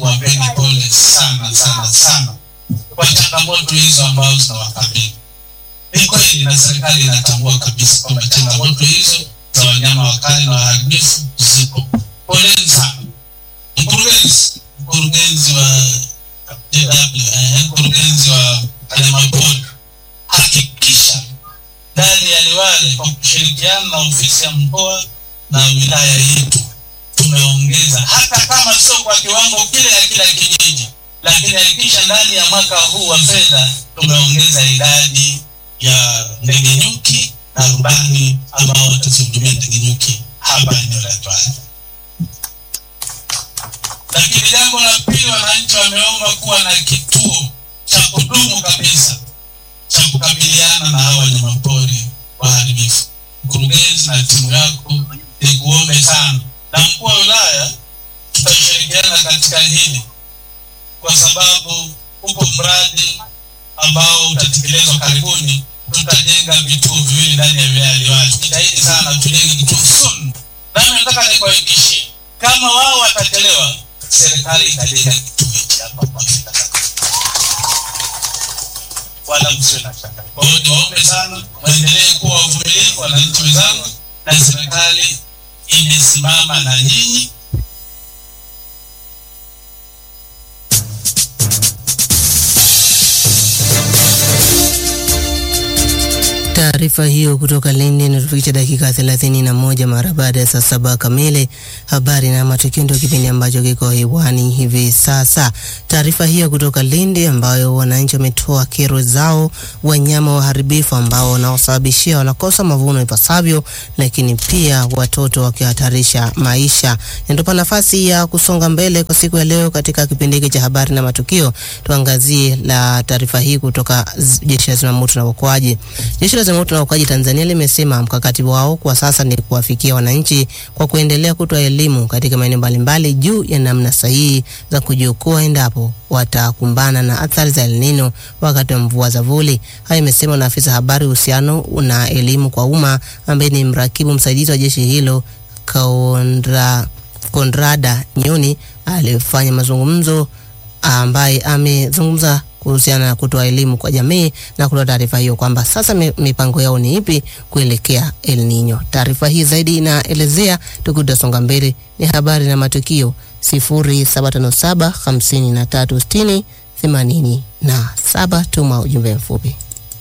kuwapeni pole sana sana sana kwa changamoto hizo ambazo zinawakabili. Ni kweli na serikali inatambua kabisa kwamba changamoto hizo za wanyama wakali na waharibifu zipo. Poleni sana. Mkurugenzi, mkurugenzi wa JW, eh, mkurugenzi wa wanyamapori, hakikisha ndani ya Liwale kwa kushirikiana na ofisi ya mkoa na wilaya yetu tumeongeza, hata kama sio kwa kiwango kile ya kila kijiji, lakini hakikisha ndani ya mwaka huu wa fedha tumeongeza idadi ya ndege nyuki na rubani ambao watazihudumia ndege nyuki hapa eneo la Liwale. Lakini jambo la pili, wananchi wameomba kuwa na kituo cha kudumu kabisa cha kukabiliana na hawa wanyamapori waharibifu. Mkurugenzi na timu yako, nikuombe sana, na mkuu wa wilaya, tutashirikiana katika hili kwa sababu upo mradi ambao utatekelezwa karibuni. Tutajenga vituo viwili ndani ya wilaya ya Liwale. Jitahidi sana tujenge kituo soon, nami nataka nikuhakikishie kama wao watachelewa, serikali itajenga kituo hichi hapa kwa Afrika wala msiwe na shaka. Kwa hiyo niwaombe sana, mwendelee kuwa wavumilivu, wananchi wenzangu, na serikali imesimama na nyinyi. Taarifa hiyo kutoka Lindi inatufikisha dakika thelathini na moja mara baada ya saa saba kamili. Habari na matukio ndio kipindi ambacho kiko hewani hivi sasa. Taarifa hiyo kutoka Lindi ambayo wananchi wametoa kero zao, wanyama waharibifu ambao wanaosababishia wanakosa mavuno ipasavyo, lakini pia watoto wakihatarisha maisha. Inatupa nafasi ya kusonga mbele kwa siku ya leo katika kipindi hiki cha habari na matukio. Tuangazie la taarifa hii kutoka jeshi la zimamoto na uokoaji. Jeshi la zimamoto na uokoaji Tanzania limesema mkakati wao kwa sasa ni kuwafikia wananchi kwa kuendelea kutoa elimu katika maeneo mbalimbali juu ya namna sahihi za kujiokoa endapo watakumbana na athari za El Nino wakati wa mvua za vuli. Hayo imesema na afisa habari uhusiano na elimu kwa umma ambaye ni mrakibu msaidizi wa jeshi hilo Kaondra, Kondrada Nyoni alifanya mazungumzo ambaye amezungumza kuhusiana na kutoa elimu kwa jamii na kutoa taarifa hiyo kwamba sasa mipango yao ni ipi kuelekea El Nino. Taarifa hii zaidi inaelezea, tukitasonga mbele, ni habari na matukio 0757 5360 87. Tuma ujumbe mfupi.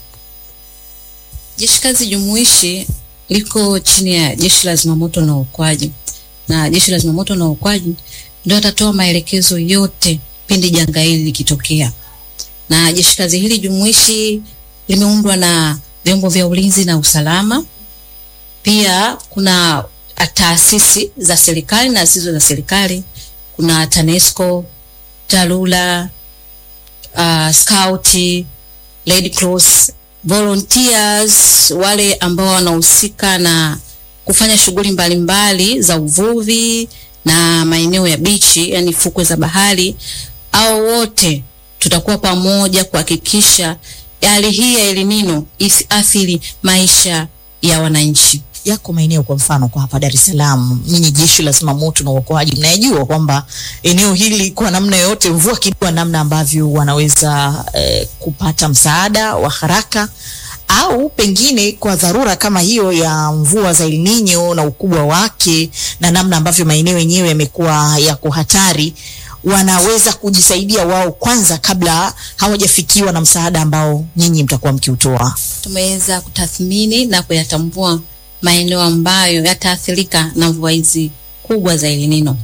Jeshi kazi jumuishi liko chini ya jeshi la zimamoto na uokoaji, na jeshi la zimamoto na uokoaji ndio atatoa maelekezo yote pindi janga hili likitokea na jeshi kazi hili jumuishi limeundwa na vyombo vya ulinzi na usalama. Pia kuna taasisi za serikali na zisizo za serikali, kuna TANESCO, TARURA, uh, Scout, Red Cross, volunteers, wale ambao wanahusika na kufanya shughuli mbalimbali za uvuvi na maeneo ya bichi, yani fukwe za bahari, au wote tutakuwa pamoja kuhakikisha hali hii ya El Nino isiathiri maisha ya wananchi. Yako maeneo kwa mfano kwa hapa Dar es Salaam, nyinyi jeshi la zimamoto na uokoaji mnayajua kwamba eneo hili kwa namna yoyote mvua kidogo, namna ambavyo wanaweza eh, kupata msaada wa haraka au pengine kwa dharura kama hiyo ya mvua za El Nino na ukubwa wake na namna ambavyo maeneo yenyewe yamekuwa yako hatari wanaweza kujisaidia wao kwanza kabla hawajafikiwa na msaada ambao nyinyi mtakuwa mkiutoa. Tumeweza kutathmini na kuyatambua maeneo ambayo yataathirika na mvua hizi kubwa za El Nino,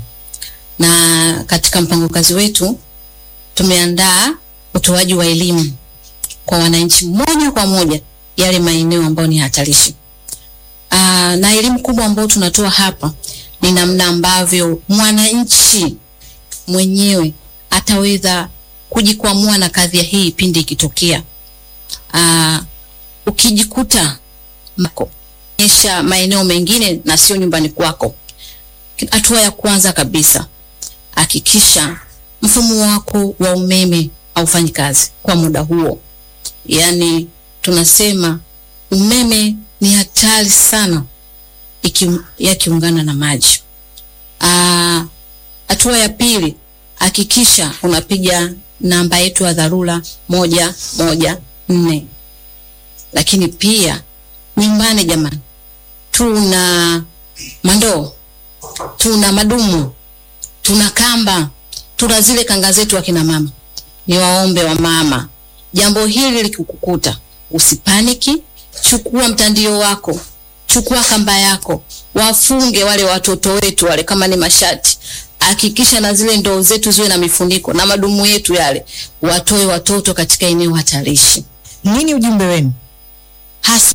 na katika mpango kazi wetu tumeandaa utoaji wa elimu kwa wananchi moja kwa moja yale maeneo ambayo ni hatarishi. Aa, na elimu kubwa ambayo tunatoa hapa ni namna ambavyo mwananchi mwenyewe ataweza kujikwamua na kadhia hii pindi ikitokea. Aa, ukijikuta mako esha maeneo mengine na sio nyumbani kwako, hatua ya kwanza kabisa hakikisha mfumo wako wa umeme haufanyi kazi kwa muda huo. Yaani tunasema umeme ni hatari sana iki yakiungana na maji. Aa, hatua ya pili hakikisha unapiga namba yetu ya dharura moja moja nne. Lakini pia nyumbani, jamani, tuna mandoo, tuna madumu, tuna kamba, tuna zile kanga zetu akina mama. Ni waombe wa mama, jambo hili likikukuta usipaniki, chukua mtandio wako, chukua kamba yako, wafunge wale watoto wetu wale, kama ni mashati, hakikisha na zile ndoo zetu ziwe na mifuniko na madumu yetu yale, watoe watoto katika eneo hatarishi. Nini ujumbe wenu? Hasa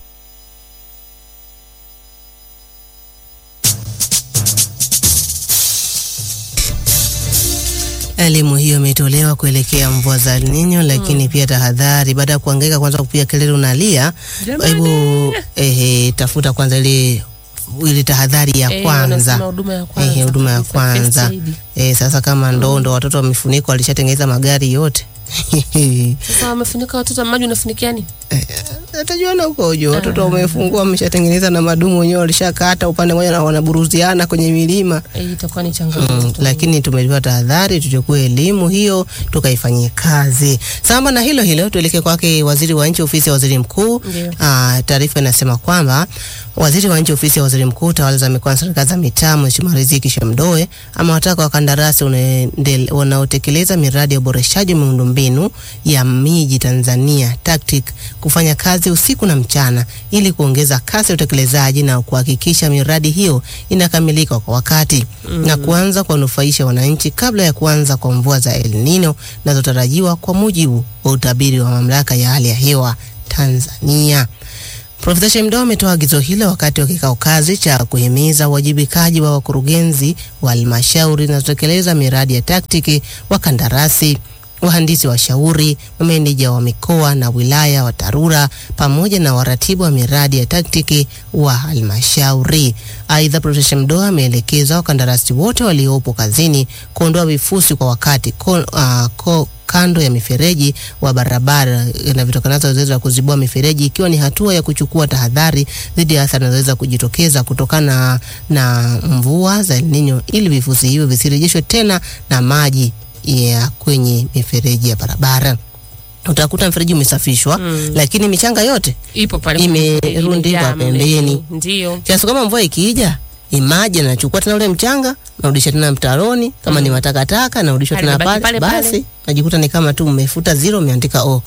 Elimu hiyo imetolewa kuelekea mvua za El Nino, lakini pia tahadhari. Baada ya kuhangaika kwanza kupiga kelele unalia, hebu ehe, tafuta kwanza ile ile tahadhari ya Eh, kwanza wanasema huduma ya kwanza. Ehe, huduma ya kabisa, kwanza first aid. eh. Sasa kama ndoo ndo watoto wamefunikwa, walishatengeneza magari yote Sasa wamefunika watoto maji unafunikia nini? atajuana huko hujo, watoto wamefungua, wameshatengeneza na madumu wenyewe walishakata upande mmoja na wanaburuziana kwenye milima. Eh, itakuwa ni changamoto. Mm, lakini tumepewa tahadhari, tuchukue elimu hiyo tukaifanyie kazi. Sambamba na hilo hilo, tuelekee kwake waziri wa nchi ofisi ya waziri mkuu. Ndio. Ah, taarifa inasema kwamba waziri wa nchi ofisi ya waziri mkuu tawala za mikoa na serikali za mitaa Mheshimiwa Riziki Shemdoe amewataka wakandarasi unaendele- wanaotekeleza miradi ya uboreshaji wa miundombinu ya miji Tanzania TACTIC kufanya kazi usiku na mchana ili kuongeza kasi ya utekelezaji na kuhakikisha miradi hiyo inakamilika kwa wakati na kuanza kuwanufaisha wananchi kabla ya kuanza kwa mvua za El Nino zinazotarajiwa kwa mujibu wa utabiri wa mamlaka ya hali ya hewa Tanzania. Profesa Shemdoe ametoa agizo hilo wakati wa kikao kazi cha kuhimiza uwajibikaji wa wakurugenzi wa halmashauri zinazotekeleza miradi ya taktiki, wakandarasi, wahandisi washauri, mameneja wa mikoa na wilaya wa TARURA pamoja na waratibu wa miradi ya taktiki wa halmashauri. Aidha, Profesa Shemdoe ameelekeza wakandarasi wote waliopo kazini kuondoa vifusi kwa wakati ko, ah, ko, kando ya mifereji wa barabara inavyotokana na zoezi la kuzibua mifereji ikiwa ni hatua ya kuchukua tahadhari dhidi ya athari zinazoweza kujitokeza kutokana na mvua za El Nino ili vifusi hivyo visirejeshwe tena na maji ya kwenye mifereji ya barabara. Utakuta mfereji umesafishwa lakini michanga yote Ipo pale Imerundikwa imejaa mle. pembeni. Ndio. kiasi kwamba mvua ikija imaji anachukua tena ule mchanga narudisha tena mtaroni, kama ni matakataka narudishwa Pale tena mabaki pale, pale pale. basi najikuta ni kama tu mmefuta zero umeandika o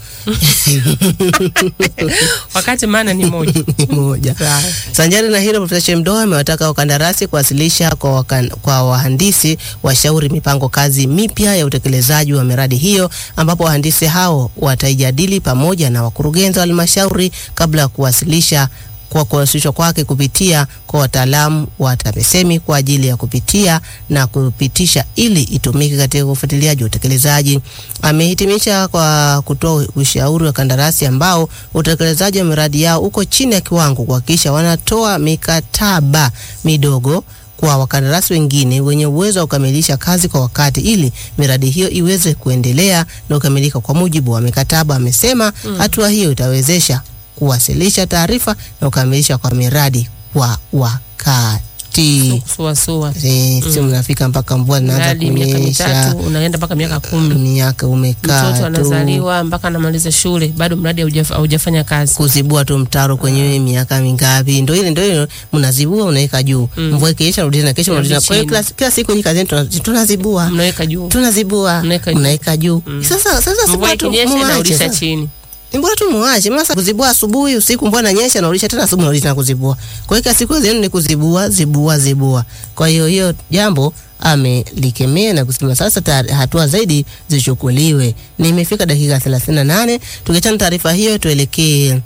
Wakati maana ni moja. moja. Sawa. Sanjari na hilo, Profesa Shemdoe amewataka wakandarasi kuwasilisha kwa, wakan, kwa wahandisi washauri mipango kazi mipya ya utekelezaji wa miradi hiyo, ambapo wahandisi hao wataijadili pamoja na wakurugenzi wa halmashauri kabla ya kuwasilisha kwa kuwasilishwa kwake kupitia kwa wataalamu wa TAMISEMI kwa ajili ya kupitia na kupitisha ili itumike katika ufuatiliaji wa utekelezaji. Amehitimisha kwa kutoa ushauri wa kandarasi ambao utekelezaji wa miradi yao uko chini ya kiwango kuhakikisha wanatoa mikataba midogo kwa wakandarasi wengine wenye uwezo wa kukamilisha kazi kwa wakati ili miradi hiyo iweze kuendelea na kukamilika kwa mujibu wa mikataba. Amesema hatua hiyo itawezesha kuwasilisha taarifa na kukamilisha kwa miradi kwa wakati. Suasua. Eh, Sio mnafika mpaka mvua zinaanza Hadi miaka kunyesha, mitatu unaenda mpaka miaka kumi. miaka umekaa Mtoto tu anazaliwa mpaka anamaliza shule bado mradi haujaf- haujafanya kazi. kuzibua tu mtaro kwenye miaka mingapi? Ndio ile ndio ile mnazibua, unaweka juu, mvua ikiisha rudi na kesho Rudi unarudi. Kwa hiyo chini. kila, kila siku hii kazini tuna- tunazibua Mnaweka juu. tunazibua Mnaweka juu. mnaweka juu. Sasa sasa si Mvua bora tu ikinyesha muache inarudisha sasa. chini. Ni bora tu muache. Masa kuzibua asubuhi, usiku mvua inanyesha narudisha tena asubuhi narudisha tena kuzibua. Kwa hiyo kila siku zenu ni kuzibua, zibua, zibua. Kwa hiyo hiyo jambo amelikemea na kusema sasa ta- hatua zaidi zichukuliwe. Nimefika dakika 38. Tukiachana taarifa hiyo tuelekee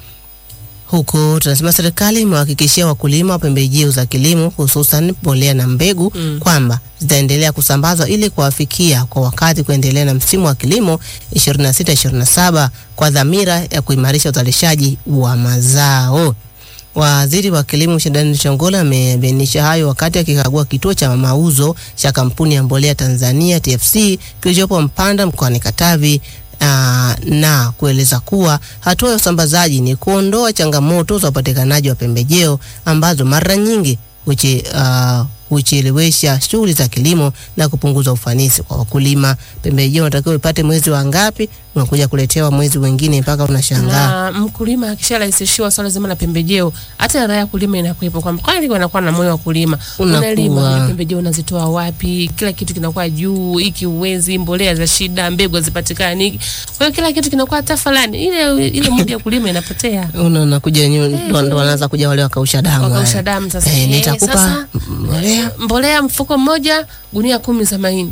huko tunasema serikali imewahakikishia wakulima wa pembejeo za kilimo hususan mbolea na mbegu kwamba zitaendelea kusambazwa ili kuwafikia kwa wakati kuendelea na msimu wa kilimo 26-27 kwa dhamira ya kuimarisha uzalishaji wa mazao. Waziri wa kilimo Shadani Chongola amebainisha hayo wakati akikagua kituo cha mauzo cha kampuni ya mbolea Tanzania TFC kilichopo Mpanda mkoani Katavi aa, na kueleza kuwa hatua ya usambazaji ni kuondoa changamoto za upatikanaji wa pembejeo ambazo mara nyingi huche, uh, huchelewesha shughuli za kilimo na kupunguza ufanisi kwa wakulima. Pembejeo unatakiwa upate mwezi wa ngapi, unakuja kuletewa mwezi mwingine mpaka unashangaa. na mkulima akisharahisishiwa swala zima la pembejeo, hata raha ya kulima inakuwepo, kwamba kwani wanakuwa na moyo wa kulima. Unakuwa. Unalima, una pembejeo unazitoa wapi? Kila kitu kinakuwa juu, hiki uwezi, mbolea za shida, mbegu hazipatikani. Kwa hiyo kila kitu kinakuwa tafalani, ile ile muda ya kulima inapotea. Una nakuja nyu- ndo ndo wanaanza kuja wale wakausha damu. Wakausha haya. damu sasa. Eh, Eh, nitakupa sasa, mbolea Mbolea mfuko mmoja, gunia kumi za mahindi.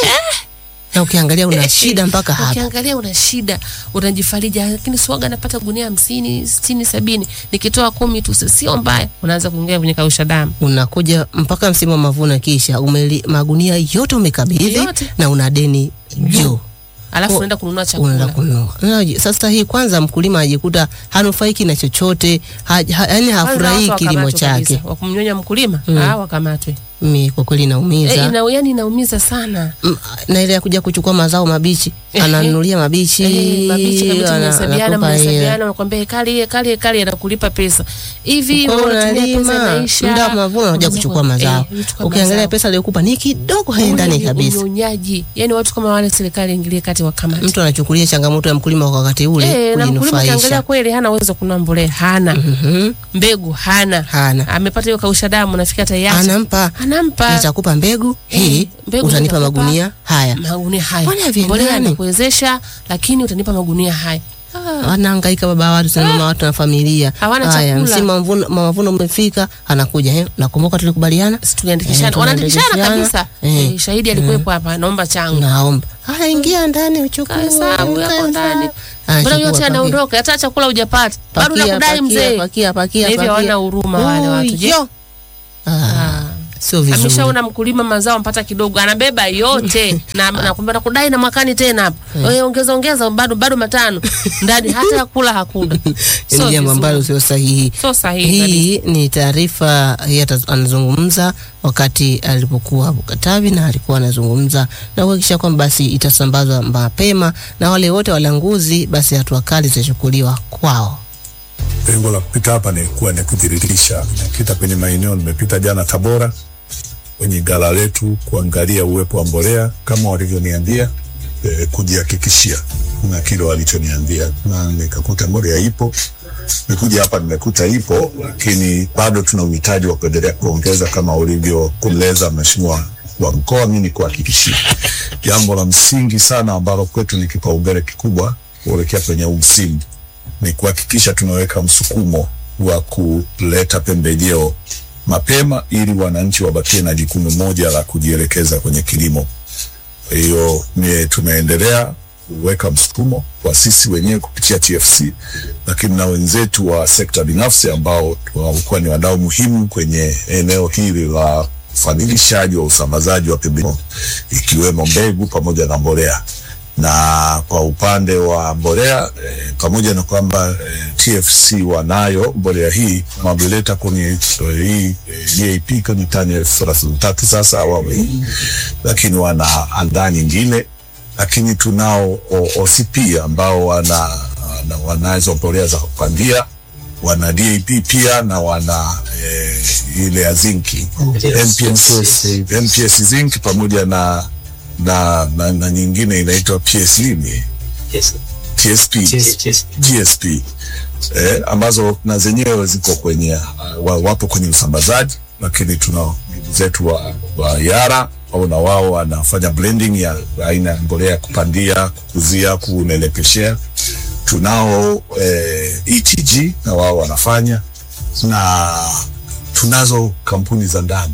na ukiangalia una shida mpaka hapa. Ukiangalia una shida, unajifarija, lakini swaga napata gunia hamsini, sitini, sabini, nikitoa kumi tu sio mbaya. Unaanza kuingia kwenye kausha damu. Unakuja mpaka msimu wa mavuno, kisha umeli, magunia yote umekabidhi Yote. na una deni juu Alafu Oh, unaenda kununua unaenda chakula. kununua. Unaji- Sasa hii kwanza, mkulima anajikuta hanufaiki na chochote, ha, ha, yani hafurahii Kwanza watu kilimo wakamatwe chake. kabisa. Wa kumnyonya mkulima, Mm. ah, wakamatwe. Mi kwa kweli Eh, naumiza ina, yani inaumiza sana. M- na ile ya kuja kuchukua mazao mabichi, Ehe. ananunulia mabichi, Eh, mabichi kabisa, ana- mnahesabiana anakupa hela. mnahesabiana, unakwambia kali kali kali, anakulipa pesa hivi. Kwa hiyo unatumia pesa unalima inaisha, muda wa mavuno unakuja unaanza kuchukua ku- mazao. eh, kuchukua Ukiangalia mazao. pesa aliyokupa ni kidogo, haendani Ule kabisa. Unyonyaji, yani watu kama wale, serikali ingilie kati wakamate. Mtu anachukulia changamoto ya mkulima kwa wakati ule Eh, na mkulima ukiangalia kujinufaisha. kweli hana uwezo wa kununua mbolea, hana Mhm. mbegu, hana Hana. amepata hiyo kausha damu, nafikia tayari Anampa anampa nitakupa mbegu hii, mbegu utanipa nitakupa. magunia haya. magunia haya, Mbona haviendani? mbolea anakuwezesha, lakini utanipa magunia haya. Ah, Wanahangaika baba watu sana, mama watu na familia. Hawana Haya, chakula. msimu wa mavuno mavuno umefika, anakuja eh, nakumbuka tulikubaliana, si tuliandikishana, Eh, wanaandikishana tunaandikishana. kabisa. Eh. Eh, shahidi alikuwepo hapa, naomba changu naomba haya, ingia ndani uchukue kahesabu yako kahesabu. ndani, Haya, mbona chukua, yote pakia. anaondoka, hata chakula hujapata, bado Pakia, nakudai pakia, mzee. pakia, pakia, Na hivyo pakia. hawana huruma wale watu. Je, Huyo. Ah, Ah. sio vizuri. ameshaona mkulima mazao mpata kidogo, anabeba yote na nakwambia nakudai na mwakani tena hapa mm. ongeza ongeza, bado bado matano ndani, hata ya kula hakuna. Ni Sio jambo vizuri. ambalo sio sahihi. Sio sahihi kabisa. Hii ni taarifa yeye ata- anazungumza wakati alipokuwa hapo Katavi, na alikuwa anazungumza na kuhakikisha kwamba basi itasambazwa mapema na wale wote walanguzi, basi hatua kali zitachukuliwa kwao. Lengo la kupita hapa ni kuwa ni kujiridhisha. Nimepita kwenye maeneo, nimepita jana Tabora kwenye gala letu kuangalia uwepo wa mbolea kama walivyoniambia, eh, kujihakikishia na kile walichoniambia, na nikakuta mbolea ipo. Nimekuja hapa nimekuta ipo, lakini bado tuna uhitaji wa kuendelea kuongeza kama ulivyokueleza Mheshimiwa wa mkoa. Mimi ni kuhakikishia jambo la msingi sana ambalo kwetu ni kipaumbele kikubwa kuelekea kwenye huu msimu ni kuhakikisha tunaweka msukumo wa kuleta pembejeo mapema ili wananchi wabakie na jukumu moja la kujielekeza kwenye kilimo. Kwa hiyo ni tunaendelea kuweka msukumo kwa sisi wenyewe kupitia TFC, lakini na wenzetu wa sekta binafsi ambao walikuwa ni wadau muhimu kwenye eneo hili la ufanikishaji wa usambazaji wa pembejeo ikiwemo mbegu pamoja na mbolea na kwa upande wa mbolea eh, pamoja na kwamba eh, TFC wanayo mbolea hii wameleta kwenye eh, hii eh, DAP kwenye tani elfu thelathini na tatu sasa awamu hii, lakini wana andaa nyingine, lakini tunao o- OCP ambao wana, wana wanazo mbolea za kupandia wana DAP pia na wana eh, ile ya zinki NPS, NPS zinc pamoja na na, na, na nyingine inaitwa PS nini TSP GSP eh, ambazo na zenyewe ziko kwenye uh, wa- wapo kwenye usambazaji, lakini tuna ndugu zetu wa, wa Yara au na wao wanafanya blending ya aina ya mbolea ya kupandia, kukuzia, kunelepeshea. Tunao eh, ETG na wao wanafanya, na tunazo kampuni za ndani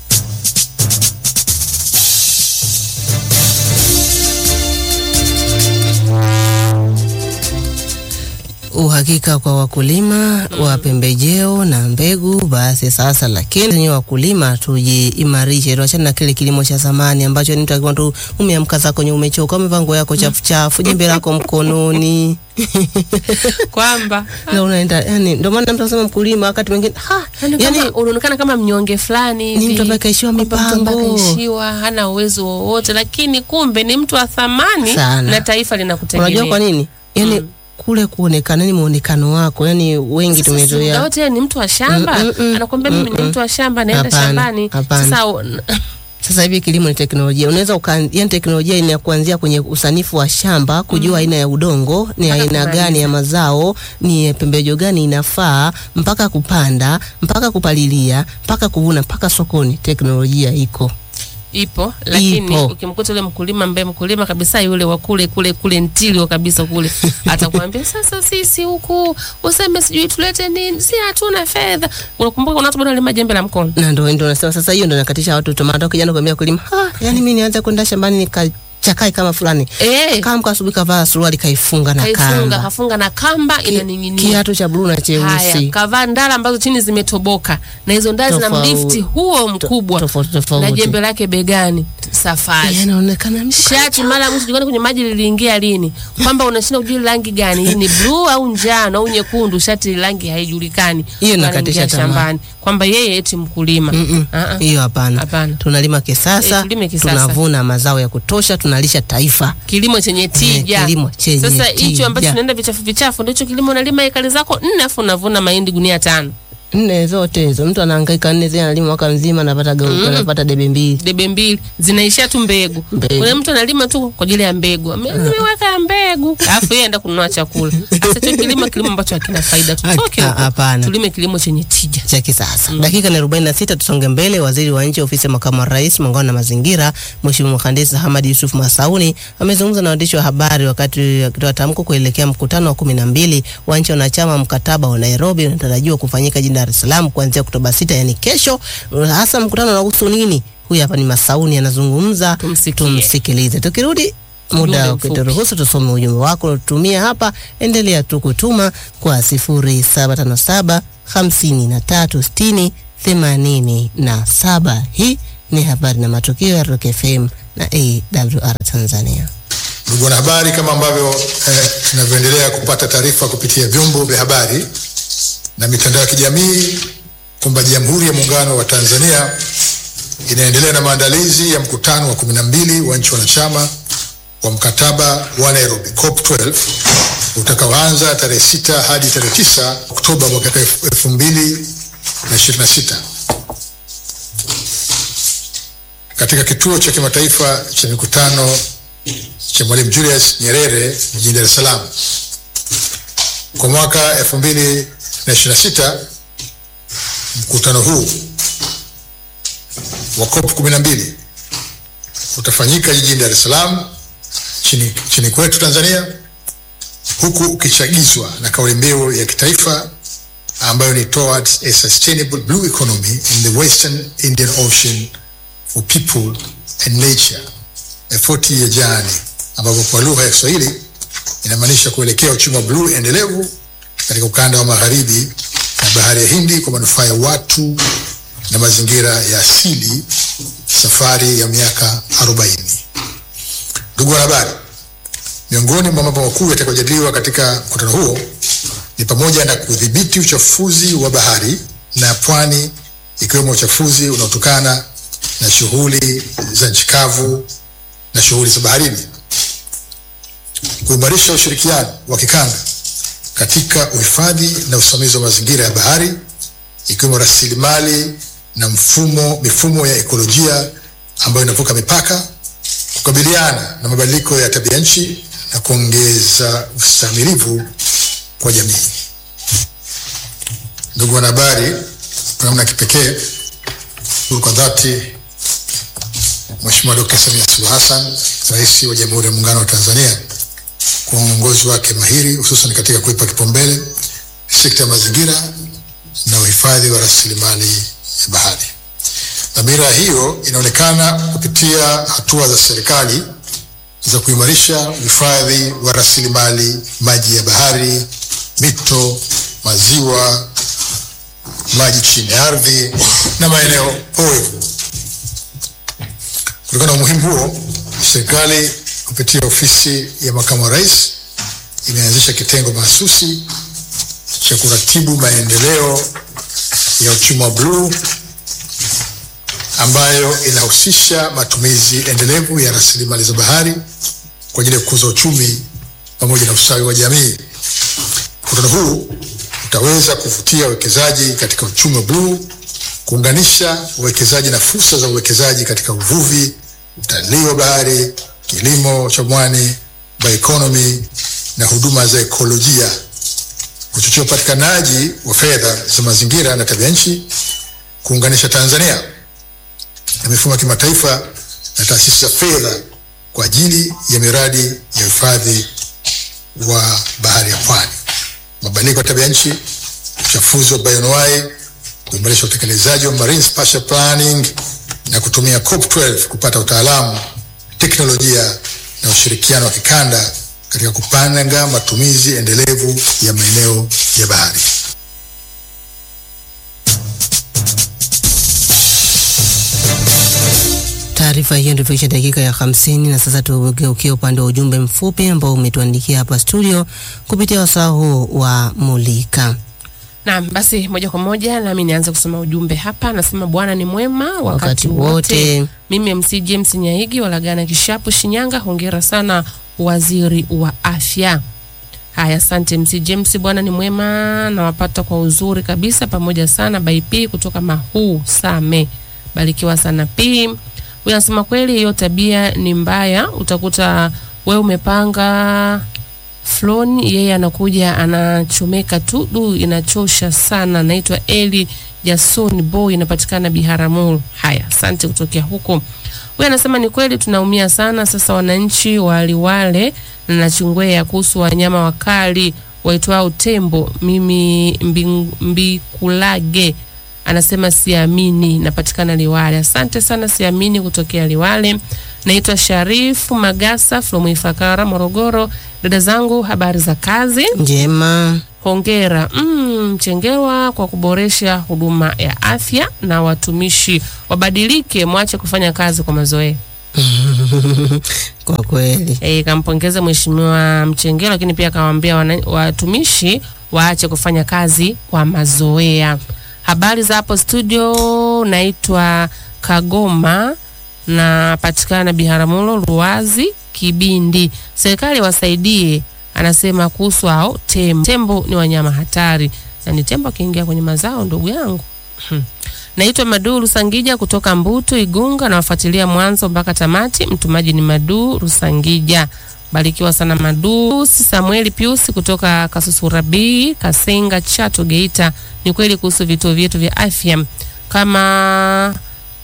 uhakika kwa wakulima wa pembejeo na mbegu. Basi sasa, lakini ni wakulima tujiimarishe, tuachane na kile kilimo cha zamani ambacho ni mtu akiwa tu umeamka zako kwenye umechoka, umevaa nguo yako chafu chafu, jembe lako mkononi kwamba na unaenda yani, ndio maana mtu anasema mkulima wakati mwingine ha, yani, yani kama unaonekana kama mnyonge fulani ni hivi. mtu ambaye kaishiwa Kwamba mtu ambaye mipango. kaishiwa hana uwezo wowote, lakini kumbe ni mtu wa thamani Sana. na taifa linakutegemea. Unajua kwa nini? Yani kule kuonekana ni muonekano wako, yani wengi Sasa si muda tumezoea wote yeye ni mtu wa shamba Mm, mm, mm. anakwambia mimi ni Mm, mtu wa shamba naenda Hapana, shambani hapana. sasa o- Sasa hivi kilimo ni teknolojia. Unaweza uka, yani teknolojia ina kuanzia kwenye usanifu wa shamba, kujua aina ya udongo, ni Mpaka aina kumaliza. gani ya mazao, ni pembejo gani inafaa, mpaka kupanda, mpaka kupalilia, mpaka kuvuna, mpaka sokoni. Teknolojia iko. ipo lakini Ipo. ukimkuta yule mkulima ambaye mkulima kabisa yule wa kule kule kule ntilio kabisa kule atakwambia sasa sisi huku useme sijui tulete nini si hatuna fedha unakumbuka kuna watu bado wanalima jembe la mkono Na ndio ndio nasema sasa hiyo ndio nakatisha watu tomato kijana kuambia kulima. Ah, yani mimi nianze kwenda shambani nikachakae kama fulani. eh Kama mko asubuhi kavaa suruali kaifunga na kaifunga kamba. kafunga na kamba Ki- inaning'inia Kiatu cha bluu na haya cheusi. kavaa ndala ambazo chini zimetoboka na hizo ndala zina Tofauti. mlifti huo mkubwa Tofauti na tofauti. jembe lake begani safari Yanaonekana mtu shati mara mwisho julikana kwenye maji liliingia lini, kwamba unashinda kujua rangi gani, hii ni bluu au njano au nyekundu, shati rangi haijulikani. Hiyo Anaingia inakatisha tamaa. shambani kwamba yeye eti mkulima. Mm-mm. Ah, ah. hiyo hapana. Hapana. Tunalima kisasa, Eh, tulime kisasa. tunavuna mazao ya kutosha, tunalisha taifa. Kilimo chenye tija. kilimo chenye Sasa hicho tija. ambacho tunaenda vichafu vichafu ndicho kilimo, unalima ekari zako nne afu unavuna mahindi gunia tano, Nne zote hizo, mtu anahangaika nne zile, analima mwaka mzima, anapata gau, anapata debe mbili. debe mbili zinaishia tu mbegu. Mbegu. Kuna mtu analima tu kwa ajili ya mbegu, Ame- ameweka ya mbegu, alafu yeye aenda kununua chakula. Sasa hicho kilimo, kilimo ambacho hakina faida, tutoke Ah, huko. hapana. tulime kilimo chenye tija. cha kisasa. Dakika ni 46, tusonge mbele. Waziri wa Nchi Ofisi ya Makamu wa Rais, Muungano na Mazingira, Mheshimiwa Mhandisi Hamad Yusuf Masauni amezungumza na waandishi wa habari wakati akitoa tamko kuelekea mkutano wa kumi na mbili wa nchi wanachama mkataba wa Nairobi unatarajiwa kufanyika jijini Dar es Salaam kuanzia Oktoba 6, yani kesho. Hasa mkutano unahusu nini? Huyu hapa ni Masauni anazungumza, Tumsikie. tumsikilize. Tukirudi Ujumbe muda mfupi. ukituruhusu tusome ujumbe wako unatumia hapa. Endelea tu kutuma kwa 0757 53 60 87. Hii ni habari na matukio ya Rock FM na AWR Tanzania. Ndugu wanahabari, kama ambavyo eh, tunavyoendelea kupata taarifa kupitia vyombo vya habari na mitandao ya kijamii kwamba Jamhuri ya Muungano wa Tanzania inaendelea na maandalizi ya mkutano wa kumi na mbili wa nchi wanachama wa mkataba wa Nairobi COP12 utakaoanza tarehe sita hadi tarehe tisa Oktoba mwaka elfu mbili na ishirini na sita katika kituo cha kimataifa cha mikutano cha Mwalimu Julius Nyerere jijini Dar es Salaam. Kwa mwaka 2026 mkutano huu wa COP 12 utafanyika jijini Dar es Salaam chini, chini kwetu Tanzania, huku ukichagizwa na kauli mbiu ya kitaifa ambayo ni towards a sustainable blue economy in the western Indian Ocean for people and nature a 40 year journey, ambapo kwa lugha ya Kiswahili inamaanisha kuelekea uchumi wa bluu endelevu katika ukanda wa magharibi na bahari ya Hindi kwa manufaa ya watu na mazingira ya asili, safari ya miaka 40. Ndugu wanahabari, miongoni mwa mambo makuu yatakayojadiliwa katika mkutano huo ni pamoja na kudhibiti uchafuzi wa bahari na pwani, ikiwemo uchafuzi unaotokana na shughuli za nchi kavu na shughuli za baharini, kuimarisha ushirikiano wa kikanda katika uhifadhi na usimamizi wa mazingira ya bahari, ikiwemo rasilimali na mfumo mifumo ya ekolojia ambayo inavuka mipaka, kukabiliana na mabadiliko ya tabia nchi na kuongeza ustahimilivu kwa jamii. Ndugu wanahabari, kwa namna ya kipekee shukuru kwa dhati Mheshimiwa Dkt. Samia Suluhu Hassan, Rais wa Jamhuri ya Muungano wa Tanzania, kwa uongozi wake mahiri hususan katika kuipa kipaumbele sekta ya mazingira na uhifadhi wa rasilimali ya bahari. Dhamira hiyo inaonekana kupitia hatua za serikali za kuimarisha uhifadhi wa rasilimali maji ya bahari, mito, maziwa, maji chini ya ardhi na maeneo oevu. Kutokana na umuhimu huo, serikali kupitia ofisi ya makamu wa rais imeanzisha kitengo mahsusi cha kuratibu maendeleo ya uchumi wa bluu ambayo inahusisha matumizi endelevu ya rasilimali za bahari kwa ajili ya kukuza uchumi pamoja na ustawi wa jamii. Mkutano huu utaweza kuvutia uwekezaji katika uchumi wa bluu, kuunganisha uwekezaji na fursa za uwekezaji katika uvuvi, utalii wa bahari, kilimo cha mwani, bioeconomy na huduma za ekolojia, kuchochea upatikanaji wa fedha za mazingira na tabia nchi, kuunganisha Tanzania na mifumo ya kimataifa na taasisi za fedha kwa ajili ya miradi ya uhifadhi wa bahari ya pwani, mabadiliko ya tabia nchi, uchafuzi wa bioanuwai, kuimarisha utekelezaji wa marine spatial planning na kutumia COP12 kupata utaalamu, teknolojia na ushirikiano wa kikanda katika kupanga matumizi endelevu ya maeneo ya bahari. Taarifa hiyo ndio tuisha dakika ya hamsini na sasa tugeukie upande wa ujumbe mfupi ambao umetuandikia hapa studio kupitia wasaa huu wa Mulika. Naam, basi moja kwa moja nami nianze kusoma ujumbe hapa. Anasema Bwana ni mwema wakati, Wakati wote. wote. Mimi MC James Nyahigi walagana Kishapu, Shinyanga. Hongera sana waziri wa afya. Haya, asante MC James. Bwana ni mwema, nawapata kwa uzuri kabisa, pamoja sana BP kutoka Mahuu Same. Barikiwa sana P. Huyu anasema kweli hiyo tabia ni mbaya, utakuta wewe umepanga floni, yeye anakuja anachomeka tu, du, inachosha sana. Naitwa Eli Jason Boy, inapatikana Biharamulo. Haya, asante kutokea huko. Huyu anasema ni kweli tunaumia sana sasa, wananchi wa Liwale na Nachingwea kuhusu wanyama wakali waitwao tembo. Mimi Mbi- Mbikulage anasema siamini, napatikana Liwale. Asante sana, siamini kutokea Liwale. Naitwa Sharifu Magasa from Ifakara, Morogoro. Dada zangu, habari za kazi? Njema. Hongera mm, Mchengerwa kwa kuboresha huduma ya afya, na watumishi wabadilike, mwache kufanya kazi kwa mazoea. Kwa kweli. E, kampongeza Mheshimiwa Mchengerwa, lakini pia akawaambia wana- watumishi waache kufanya kazi kwa mazoea. Habari za hapo studio, naitwa Kagoma na patikana Biharamulo, Ruazi, Kibindi. Serikali wasaidie, anasema kuhusu hao tembo. Tembo ni wanyama hatari, na ni tembo akiingia kwenye mazao, ndugu yangu. Naitwa Madu Rusangija kutoka Mbutu Igunga, nawafuatilia mwanzo mpaka tamati. Mtumaji ni Madu Rusangija. Barikiwa sana Madu. Si Samueli Piusi kutoka Kasusurabi, Kasenga, Chato, Geita. Ni kweli kuhusu vituo vyetu vya afya, kama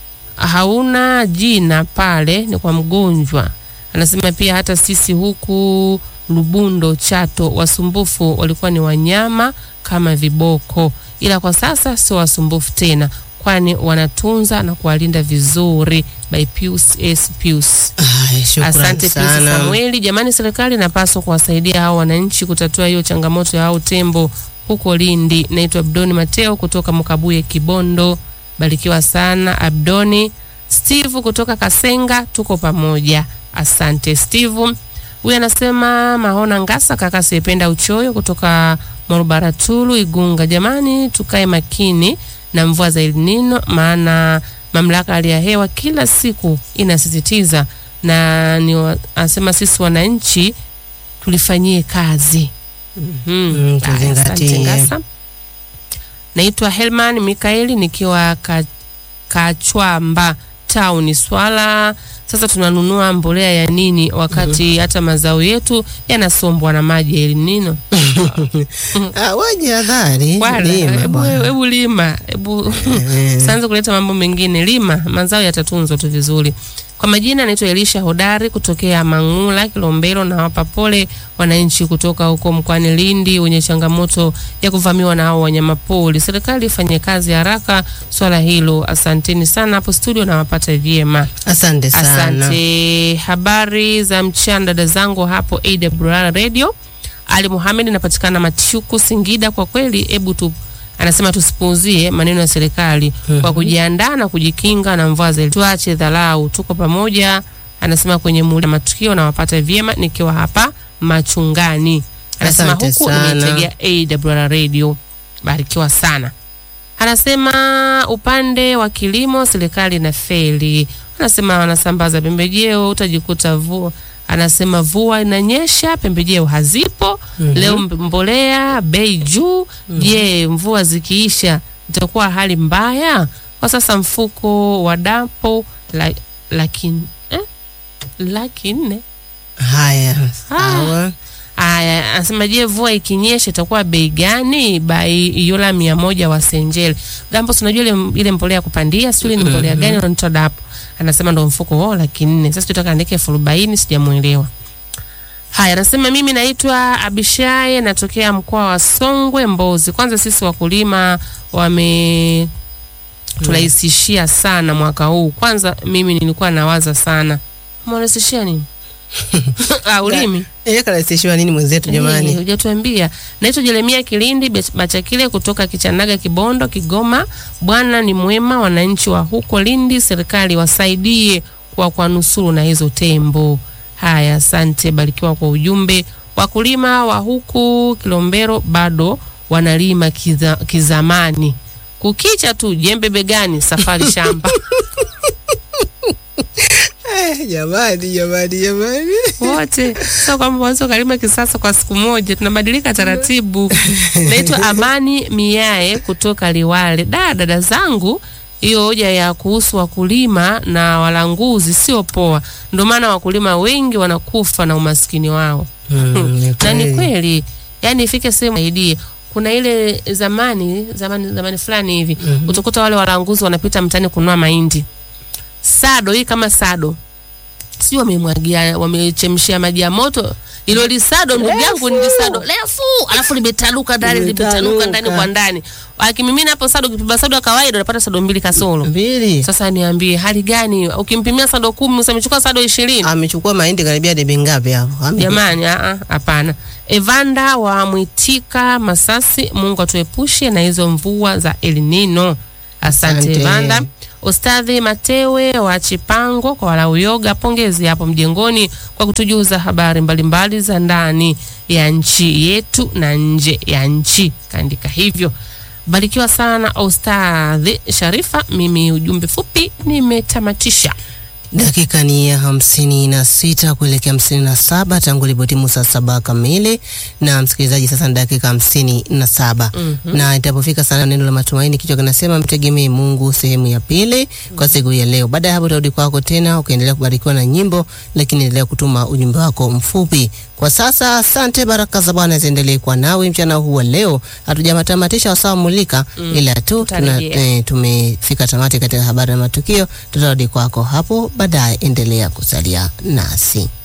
hauna jina pale ni kwa mgonjwa. Anasema pia hata sisi huku Lubundo, Chato, wasumbufu walikuwa ni wanyama kama viboko, ila kwa sasa sio wasumbufu tena, kwani wanatunza na kuwalinda vizuri. By Pius S. Pius. Haya, shukrani Asante Pius sana. Samueli. Jamani, serikali inapaswa kuwasaidia hao wananchi kutatua hiyo changamoto ya hao tembo huko Lindi. Naitwa Abdoni Mateo kutoka Mkabuye, Kibondo. Barikiwa sana Abdoni. Steve kutoka Kasenga, tuko pamoja. Asante Steve. Huyu anasema Mahona Ngasa, kaka siyependa uchoyo kutoka Morubaratulu, Igunga. Jamani, tukae makini na mvua za El Nino, maana mamlaka ya hali ya hewa kila siku inasisitiza na ni wa- anasema sisi wananchi tulifanyie kazi. Mhm. Mm, Haya, tuzingatie. asante Ngasa. Naitwa Helman Mikaeli nikiwa ka, Kachwamba town Swala. Sasa tunanunua mbolea ya nini wakati hata mazao yetu yanasombwa na maji ya El Nino? Ah, waje hadhari. Bwana, Lima hebu bwana. hebu lima, hebu sianze kuleta mambo mengine. Lima, mazao yatatunzwa tu vizuri. Kwa majina anaitwa Elisha Hodari kutokea Mang'ula, Kilombero, na wapa pole wananchi kutoka huko mkoani Lindi wenye changamoto ya kuvamiwa na hao wanyamapori. Serikali ifanye kazi haraka swala hilo. Asanteni sana hapo studio, nawapata vyema. Asante sana. Asante. Habari za mchana dada zangu hapo AWR Radio. Ali Muhamed napatikana Machuku, Singida. Kwa kweli, hebu tu anasema tusipuuzie maneno ya serikali kwa kujiandaa na kujikinga na mvua za El- tuache dharau, tuko pamoja. Anasema kwenye muda matukio na wapata vyema nikiwa hapa Machungani. Anasema Asante huku sana. nimeitegea AWR Radio. Barikiwa sana. Anasema upande wa kilimo serikali na feli. Anasema wanasambaza pembejeo, utajikuta vu anasema mvua inanyesha, pembejeo hazipo leo, mb- mbolea bei juu. Je, mvua zikiisha itakuwa hali mbaya? Kwa sasa mfuko wa dampo la, laki, eh? laki nne Haya, sawa. Aya, anasema je, mvua ikinyesha itakuwa bei gani? Bai yola mia moja wa Senjele. Dampo, si unajua ile ile mbolea ya kupandia, sio ile ni mbolea gani wanaitwa dapo. Anasema ndo mfuko wao laki nne. Sasa tutaka andike elfu arobaini sijamuelewa. Haya, anasema mimi naitwa Abishai natokea mkoa wa Songwe Mbozi. Kwanza sisi wakulima wame turahisishia sana mwaka huu. Kwanza mimi nilikuwa nawaza sana. Mwarahisishia nini? ah, ulimi. Yeye karahisishiwa nini mwenzetu Eh, jamani? hujatuambia. Naitwa Jeremia Kilindi Bech- Bachakile kutoka Kichanaga, Kibondo, Kigoma. Bwana ni mwema, wananchi wa huko Lindi, serikali wasaidie kwa kwa nusuru na hizo tembo. Haya, asante, barikiwa kwa ujumbe. Wakulima wa huku Kilombero bado wanalima kiza, kizamani, kukicha tu jembe begani, safari shamba Eh, jamani, jamani, jamani. wote sio kwamba waweza ukalima kisasa kwa siku moja, tunabadilika taratibu. Naitwa Amani Miae kutoka Liwale. Da, dada zangu, hiyo hoja ya kuhusu wakulima na walanguzi sio poa, ndio maana wakulima wengi wanakufa na umaskini wao. Mm, ni na ni kweli. kweli, yani ifike sehemu aidie kuna ile zamani zamani zamani fulani hivi utakuta wale walanguzi wanapita mtaani kununua mahindi sado hii kama sado si wamemwagia wamechemshia maji ya moto ilo lisado ndugu yangu ni lisado refu alafu limetanuka ndani limetanuka Limetanuka. ndani kwa ndani akimimina hapo sado ukipima sado ya kawaida unapata sado mbili kasoro Mbili. sasa niambie hali gani ukimpimia sado kumi usamechukua sado ishirini Amechukua mahindi karibia debe ngapi hapo? Ame- Jamani, ah, ah, hapana. Evanda wa Mwitika Masasi, Mungu atuepushe na hizo mvua za El Nino. Asante, Asante. Evanda. Ustadhi Matewe wa Chipango kwa Walauyoga, pongezi hapo mjengoni kwa kutujuza habari mbalimbali za ndani ya nchi yetu na nje ya nchi. Kaandika hivyo. Barikiwa sana Ustadhi Sharifa. Mimi ujumbe fupi nimetamatisha. Dakika ni ya hamsini na sita kuelekea hamsini na saba tangu ilipotimu saa saba kamili. Na msikilizaji, sasa ni dakika hamsini na saba na itapofika sana neno la matumaini, kichwa kinasema mtegemee Mungu, sehemu ya pili kwa siku ya leo. Baada ya hapo tarudi kwako tena ukiendelea kubarikiwa na nyimbo, lakini endelea kutuma ujumbe wako mfupi. Kwa sasa, asante. Baraka za Bwana ziendelee kwa nawe mchana huu wa leo. Hatujamatamatisha wasawa mulika, ila tu tuna, Tutarejea. eh, tumefika tamati katika habari na matukio. Tutarudi kwako hapo baadaye, endelea kusalia nasi.